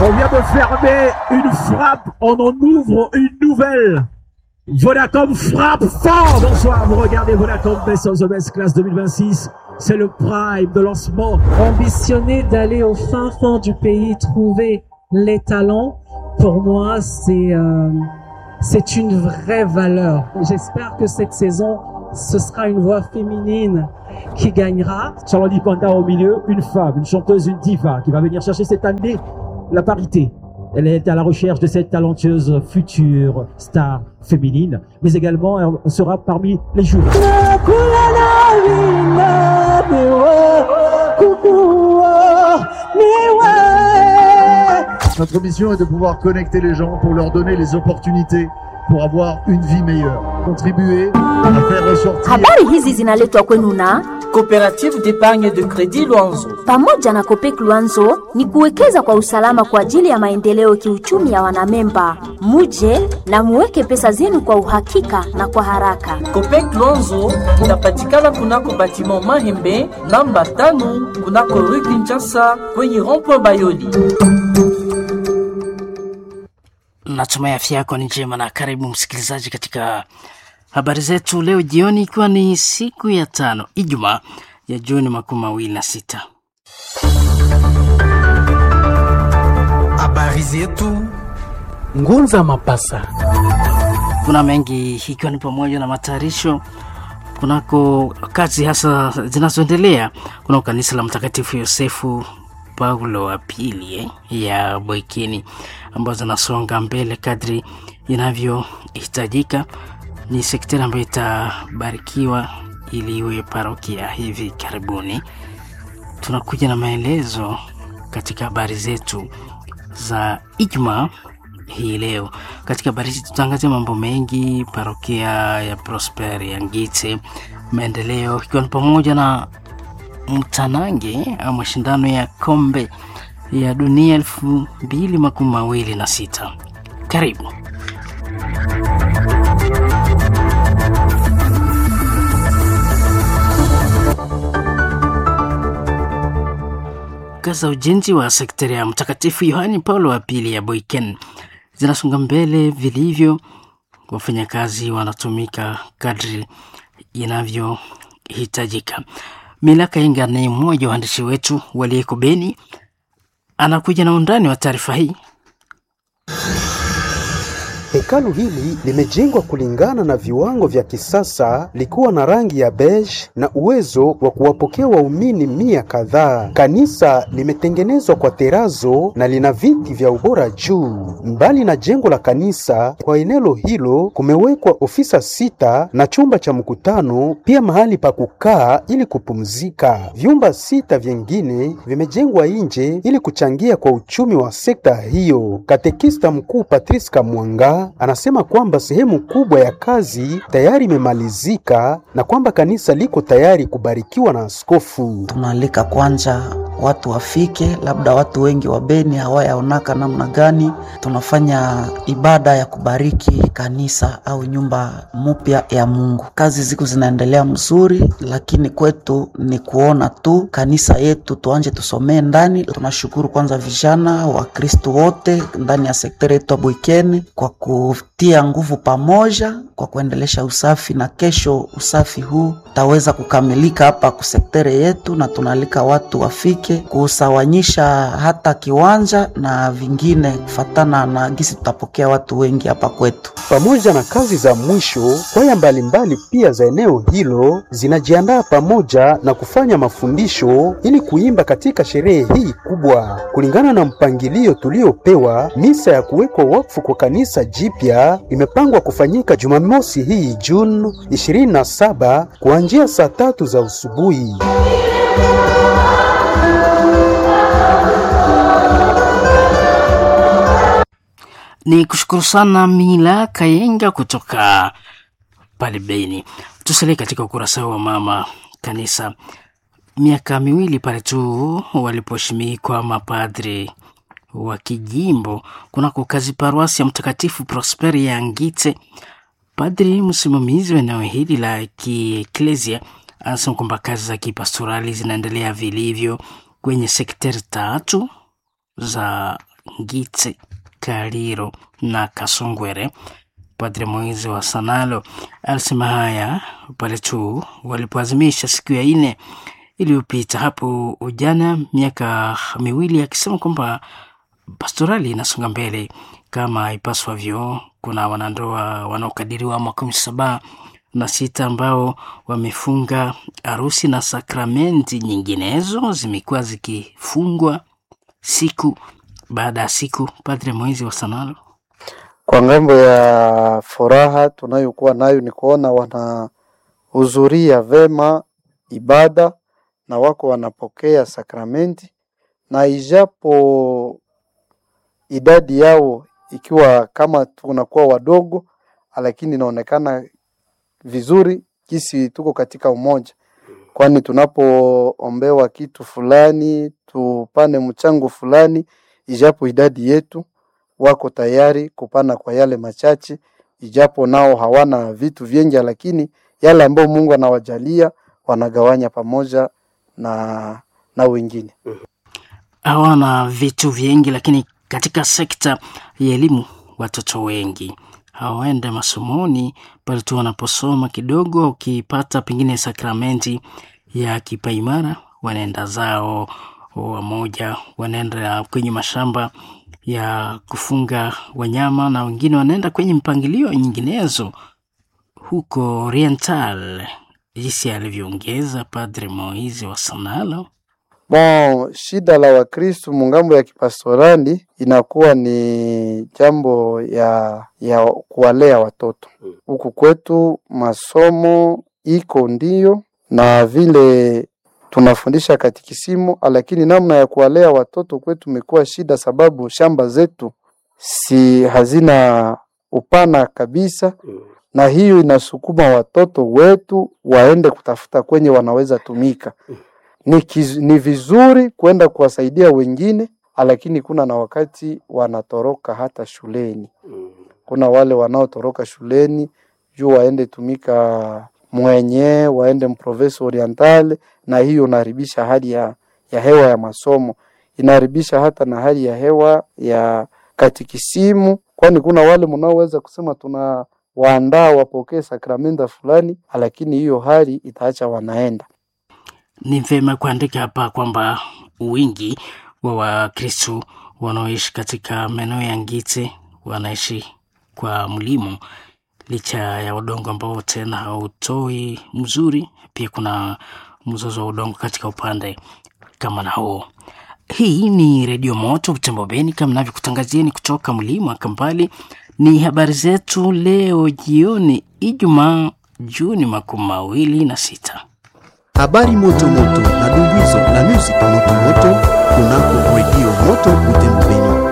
On vient de fermer une frappe, on en ouvre une nouvelle. Vodacom frappe fort. Bonsoir, vous regardez Vodacom Best of the Best Class 2026. C'est le prime de lancement. Ambitionner d'aller au fin fond du pays, trouver les talents, pour moi, c'est euh, c'est une vraie valeur. J'espère que cette saison, ce sera une voix féminine qui gagnera. Charlotte Panda au milieu, une femme, une chanteuse, une diva qui va venir chercher cette année la parité. Elle est à la recherche de cette talentueuse future star féminine, mais également elle sera parmi les joueurs. Notre mission est de pouvoir connecter les gens pour leur donner les opportunités pour avoir une vie meilleure. Contribuer à faire ressortir Habari hizi zinaletwa kwenu na Coopérative d'épargne de crédit Luanzo. pamoja na Kopek Luanzo ni kuwekeza kwa usalama kwa ajili ya maendeleo kiuchumi ya wanamemba. Muje na muweke pesa zenu kwa uhakika na kwa haraka. Copec Luanzo inapatikana kunako batiment Mahembe namba tano kunako rue Kinshasa kwenye rond-point Bayoli. Natumai afya yako ni njema na karibu msikilizaji katika habari zetu leo jioni, ikiwa ni siku ya tano Ijumaa ya Juni makumi mawili na sita. Habari zetu Ngunza Mapasa. Kuna mengi ikiwa ni pamoja na matayarisho kunako kazi hasa zinazoendelea kunako kanisa la Mtakatifu Yosefu Paulo wa pili eh, ya Boikini ambazo zinasonga mbele kadri inavyohitajika. Ni sekteri ambayo itabarikiwa ili iwe parokia hivi karibuni. Tunakuja na maelezo katika habari zetu za Ijumaa hii leo. Katika habari hizi tutaangazia mambo mengi, parokia ya Prosper ya Ngite, maendeleo ikiwa ni pamoja na mtanange au mashindano ya kombe ya dunia elfu mbili makumi mawili na sita. Karibu. Kazi za ujenzi wa sektari ya Mtakatifu Yohani Paulo wa pili ya Boiken zinasonga mbele vilivyo. Wafanyakazi wanatumika kadri inavyohitajika. Milaka Inga ni mmoja wa waandishi wetu waliyeko Beni, anakuja na undani wa taarifa hii. Hekalu hili limejengwa kulingana na viwango vya kisasa likiwa na rangi ya beige na uwezo wa kuwapokea waumini mia kadhaa. Kanisa limetengenezwa kwa terazo na lina viti vya ubora juu. Mbali na jengo la kanisa, kwa eneo hilo kumewekwa ofisa sita na chumba cha mkutano, pia mahali pa kukaa ili kupumzika. Vyumba sita vyengine vimejengwa nje ili kuchangia kwa uchumi wa sekta hiyo. Katekista mkuu Patrice Kamwanga anasema kwamba sehemu kubwa ya kazi tayari imemalizika na kwamba kanisa liko tayari kubarikiwa na askofu. tunaalika kwanza watu wafike, labda watu wengi wa Beni hawayaonaka namna gani tunafanya ibada ya kubariki kanisa au nyumba mpya ya Mungu. Kazi ziko zinaendelea mzuri, lakini kwetu ni kuona tu kanisa yetu tuanje tusomee ndani. Tunashukuru kwanza vijana wa Kristo wote ndani ya sekteri yetu ya Bwikeni kwa kutia nguvu pamoja kwa kuendelesha usafi, na kesho usafi huu utaweza kukamilika hapa kusektere yetu, na tunaalika watu wafike kusawanyisha hata kiwanja na vingine kufatana na gisi tutapokea watu wengi hapa kwetu. Pamoja na kazi za mwisho, kwaya mbalimbali pia za eneo hilo zinajiandaa pamoja na kufanya mafundisho ili kuimba katika sherehe hii kubwa. Kulingana na mpangilio tuliopewa, misa ya kuwekwa wakfu kwa kanisa jipya imepangwa kufanyika Jumamosi hii Juni 27 kuanzia saa tatu za usubuhi. Ni kushukuru sana Mila Kayenga kutoka pale Beni. Tusalie katika ukurasa wa mama kanisa. Miaka miwili pale tu waliposhimikwa mapadri wa kijimbo kunako kazi paruasi ya Mtakatifu Prosperi ya Ngite, padri msimamizi wa eneo hili la kieklesia anasema kwamba kazi za kipastorali zinaendelea vilivyo kwenye sekteri tatu za Ngitse, Kaliro na Kasongwere. Padre Moizi wa Sanalo alisema haya pale tu walipoazimisha siku ya nne iliyopita hapo ujana, miaka miwili, akisema kwamba pastorali inasonga mbele kama ipaswavyo. Kuna wanandoa wanaokadiriwa makumi saba na sita ambao wamefunga harusi na sakramenti nyinginezo zimekuwa zikifungwa siku baada ya siku. Padre Moizi wa Sanalo Kwa ngambo ya furaha tunayokuwa nayo ni kuona wanahudhuria vema ibada na wako wanapokea sakramenti, na ijapo idadi yao ikiwa kama tunakuwa wadogo, lakini inaonekana vizuri kisi tuko katika umoja, kwani tunapoombewa kitu fulani, tupane mchango fulani, ijapo idadi yetu wako tayari kupana kwa yale machache, ijapo nao hawana vitu vingi, lakini yale ambayo Mungu anawajalia wanagawanya pamoja na na wengine. hawana vitu vingi, lakini katika sekta ya elimu watoto wengi hawaende masomoni pale tu wanaposoma kidogo, ukipata pengine sakramenti ya kipaimara, wanaenda zao wamoja, wanaenda kwenye mashamba ya kufunga wanyama na wengine wanaenda kwenye mpangilio nyinginezo huko Oriental, jinsi alivyoongeza Padre Moizi wa Sanalo. Bon, shida la Wakristu mungambo ya kipastorali inakuwa ni jambo ya ya kuwalea watoto. Huku kwetu masomo iko ndio na vile tunafundisha katikisimu, lakini namna ya kuwalea watoto kwetu imekuwa shida, sababu shamba zetu si hazina upana kabisa, na hiyo inasukuma watoto wetu waende kutafuta kwenye wanaweza tumika ni, kiz, ni vizuri kwenda kuwasaidia wengine, lakini kuna na wakati wanatoroka hata shuleni. Kuna wale wanaotoroka shuleni juu waende tumika mwenye waende mprovince orientale, na hiyo inaharibisha hali ya, ya hewa ya masomo, inaharibisha hata na hali ya hewa ya katikisimu, kwani kuna wale mnaoweza kusema tuna waandaa wapokee sakramenta fulani, lakini hiyo hali itaacha wanaenda Ni vyema kuandika hapa kwamba wingi wa Wakristo wanaoishi katika maeneo ya Ngite wanaishi kwa mlimo, licha ya udongo ambao tena hautoi mzuri. Pia kuna mzozo wa udongo katika upande kama na huo. Hii ni Redio Moto Butembo Beni, kama navyokutangazieni kutoka mlima wa Kampali. Ni habari zetu leo jioni, Ijumaa Juni makumi mawili na sita. Habari moto moto na dumbuizo na music moto moto kunako redio moto Butembo Beni.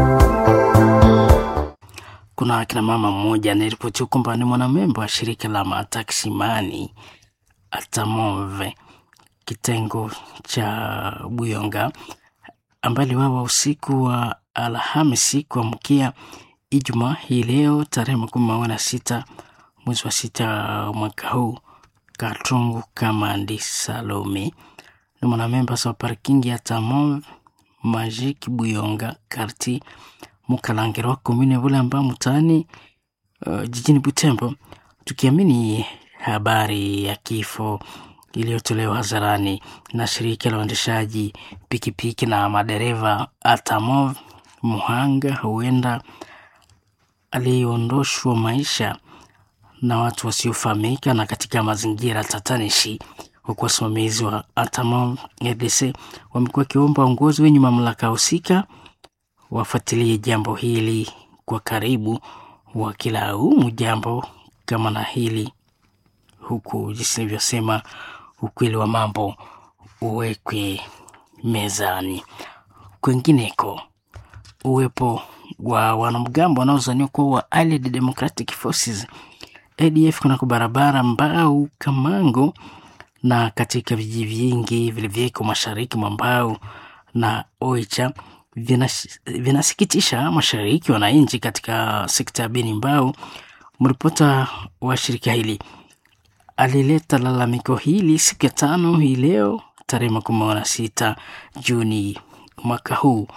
Kuna akina mama mmoja anayeripotiwa kwamba ni mwanamemba wa shirika la mataksimani Atamove kitengo cha Buyonga ambaye aliwawa usiku wa Alhamisi kuamkia Ijumaa hii leo tarehe makumi mawili na sita mwezi wa sita mwaka huu Katungu Kamandi Salome ni mwanamemba wa parking ya Tamove Magic Buyonga karti Mukalangiro komune Bulamba mtaani uh, jijini Butembo, tukiamini habari ya kifo iliyotolewa hadharani na shirika la uendeshaji pikipiki na madereva Atamov. Muhanga huenda aliondoshwa maisha na watu wasiofahamika na katika mazingira tatanishi, huku wasimamizi wa Atamov RDC wamekuwa wakiomba uongozi wenye mamlaka husika wafuatilie jambo hili kwa karibu, wakilaumu jambo kama na hili, huku jinsi nilivyosema, ukweli wa mambo uwekwe mezani. Kwengineko, uwepo wa wanamgambo wanaozaniwa kuwa wa Allied Democratic Forces ADF kunako barabara Mbau Kamango na katika vijiji vingi vilivyoko mashariki mwa Mbau na Oicha vinas, vinasikitisha mashariki wananchi katika sekta ya Beni Mbau. Mripota wa shirika hili alileta lalamiko hili siku ya tano hii leo tarehe makumi na sita Juni mwaka huu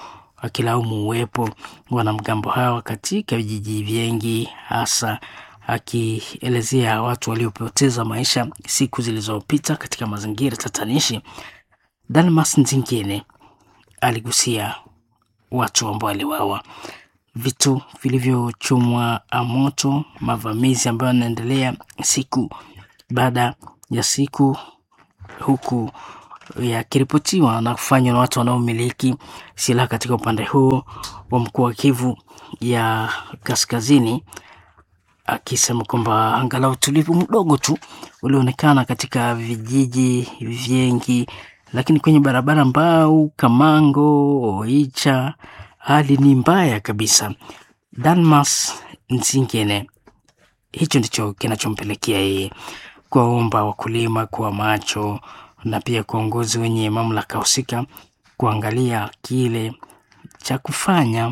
akilaumu uwepo wanamgambo hawa katika vijiji vingi, hasa akielezea watu waliopoteza maisha siku zilizopita katika mazingira tatanishi. Dalmas Nzingine aligusia watu ambao waliwawa, vitu vilivyochomwa moto, mavamizi ambayo yanaendelea siku baada ya siku, huku yakiripotiwa na kufanywa na watu wanaomiliki silaha katika upande huo wa mkoa wa Kivu ya Kaskazini, akisema kwamba angalau utulivu mdogo tu ulioonekana katika vijiji vingi, lakini kwenye barabara Mbau, Kamango, Oicha hali ni mbaya kabisa. Dalmas Nzingene, hicho ndicho kinachompelekea yeye kuwaomba wakulima kuwa macho na pia kuongozi wenye mamlaka husika kuangalia kile cha kufanya.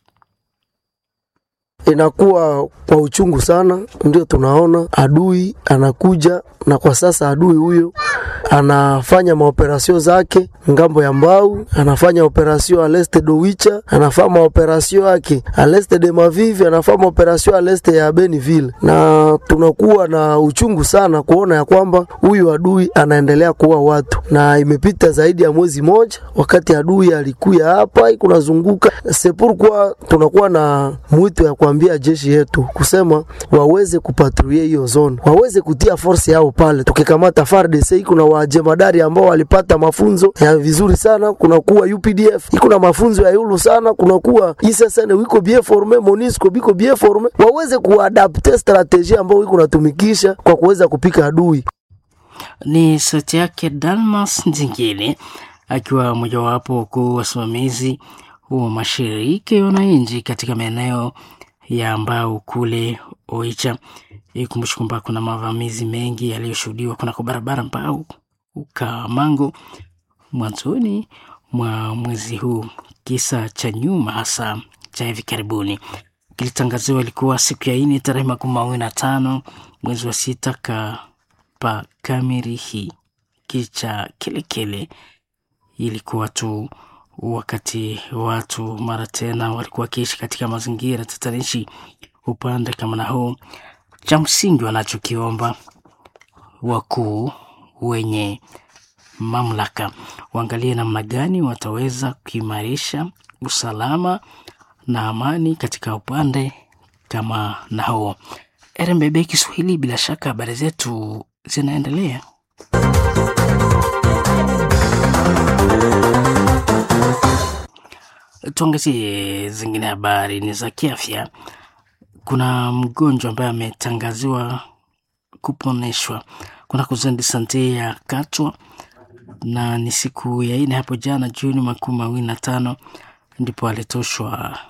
Inakuwa kwa uchungu sana, ndio tunaona adui anakuja, na kwa sasa adui huyo anafanya maoperasio zake ngambo ya Mbau, anafanya operasio a leste do Wicha, anafanya maoperasio yake a leste de Mavivi, anafanya maoperasio a leste ya Beniville, na tunakuwa na uchungu sana kuona ya kwamba huyu adui anaendelea kuua watu, na imepita zaidi ya mwezi moja wakati adui alikuya hapa kunazunguka sepurkwa, tunakuwa na mwito ya kuambia jeshi yetu kusema waweze kupatrulie hiyo zone, waweze kutia force yao pale. Tukikamata FARDC iko na wajemadari ambao walipata mafunzo ya vizuri sana, kunakuwa UPDF iko na mafunzo ya yulu sana, kunakuwa ISSN wiko bien forme, MONUSCO biko bien forme, waweze kuadapte strategia ambao iko natumikisha kwa kuweza kupika adui. Ni sauti yake Dalmas Nzingine akiwa mojawapo wakuu wasimamizi wa mashirika ya wananchi katika maeneo ya Mbau kule Oicha. Ikumbushi kwamba kuna mavamizi mengi yaliyoshuhudiwa kunako barabara Mbau Ukamango mwanzoni mwa mwezi huu. Kisa cha nyuma hasa cha hivi karibuni kilitangaziwa ilikuwa siku ya ine tarehe makumi mawili na tano mwezi wa sita kapa Kamirihi kicha kilekele ilikuwa tu wakati watu mara tena walikuwa wakiishi katika mazingira tatanishi upande kama na huu. Cha msingi wanachokiomba wakuu wenye mamlaka waangalie namna gani wataweza kuimarisha usalama na amani katika upande kama na huo. RMBB Kiswahili, bila shaka habari zetu zinaendelea. Tuangazie zingine habari ni za kiafya. Kuna mgonjwa ambaye ametangaziwa kuponeshwa kuna kuzendi sante ya Katwa, na ni siku ya ine hapo jana Juni makumi mawili na tano ndipo alitoshwa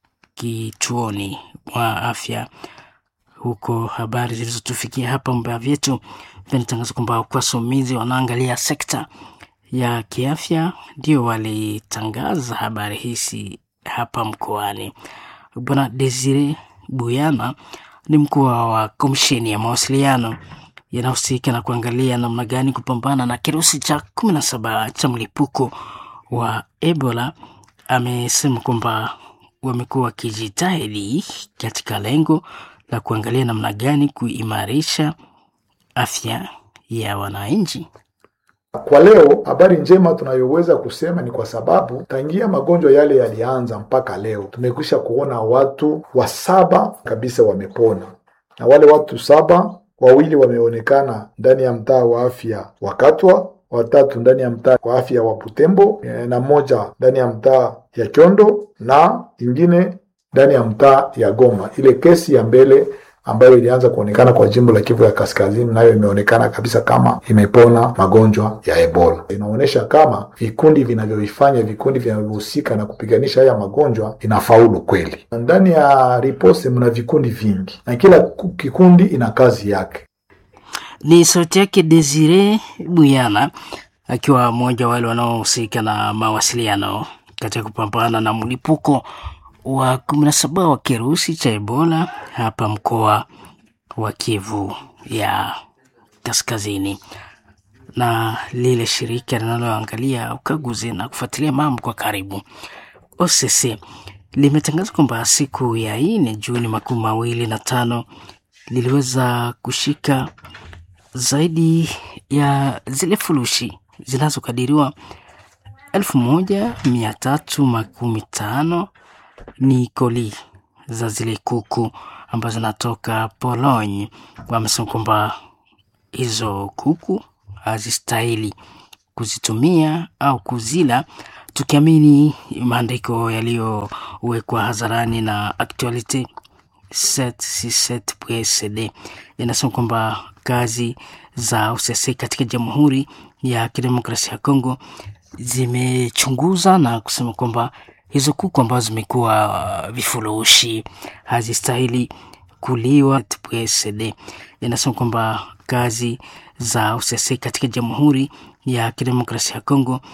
kituoni mwa afya huko. Habari zilizotufikia hapa mbaya vyetu vinatangaza kwamba wasomizi wanaangalia sekta ya kiafya ndio walitangaza habari hizi hapa mkoani. Bwana Desire Buyana ni mkuu wa komisheni ya mawasiliano yanahusika na kuangalia namna gani kupambana na kirusi cha kumi na saba cha mlipuko wa Ebola. Amesema kwamba wamekuwa wakijitahidi katika lengo la kuangalia namna gani kuimarisha afya ya wananchi. Kwa leo habari njema tunayoweza kusema ni kwa sababu tangia magonjwa yale yalianza mpaka leo tumekwisha kuona watu wa saba kabisa wamepona, na wale watu saba, wawili wameonekana ndani ya mtaa wa afya wa Katwa, watatu ndani ya mtaa wa afya wa Butembo, na moja ndani ya mtaa ya Kyondo na ingine ndani ya mtaa ya Goma. Ile kesi ya mbele ambayo ilianza kuonekana kwa jimbo la Kivu ya Kaskazini, nayo imeonekana kabisa kama imepona magonjwa ya Ebola. Inaonyesha kama vikundi vinavyoifanya vikundi vinavyohusika na kupiganisha haya magonjwa inafaulu kweli. Ndani ya ripose mna vikundi vingi na kila kikundi ina kazi yake. Ni sauti yake Desire Buyana akiwa mmoja wale wanaohusika na mawasiliano katika kupambana na mlipuko wa kumi na saba wa kirusi cha Ebola hapa mkoa wa Kivu ya Kaskazini. Na lile shirika linaloangalia ukaguzi na kufuatilia mambo kwa karibu OCC limetangaza kwamba siku ya nne Juni makumi mawili na tano liliweza kushika zaidi ya zile furushi zinazokadiriwa elfu moja mia tatu makumi tano ni koli za zile kuku ambazo zinatoka Pologne. Wamesema kwamba hizo kuku hazistahili kuzitumia au kuzila, tukiamini maandiko yaliyowekwa hadharani na Actualite 767.cd yanasema kwamba kazi za OCC katika Jamhuri ya Kidemokrasia ya Kongo zimechunguza na kusema kwamba hizo kuku ambazo zimekuwa vifurushi hazistahili kuliwa. PSD inasema kwamba kazi za OCC katika Jamhuri ya Kidemokrasia ya Kongo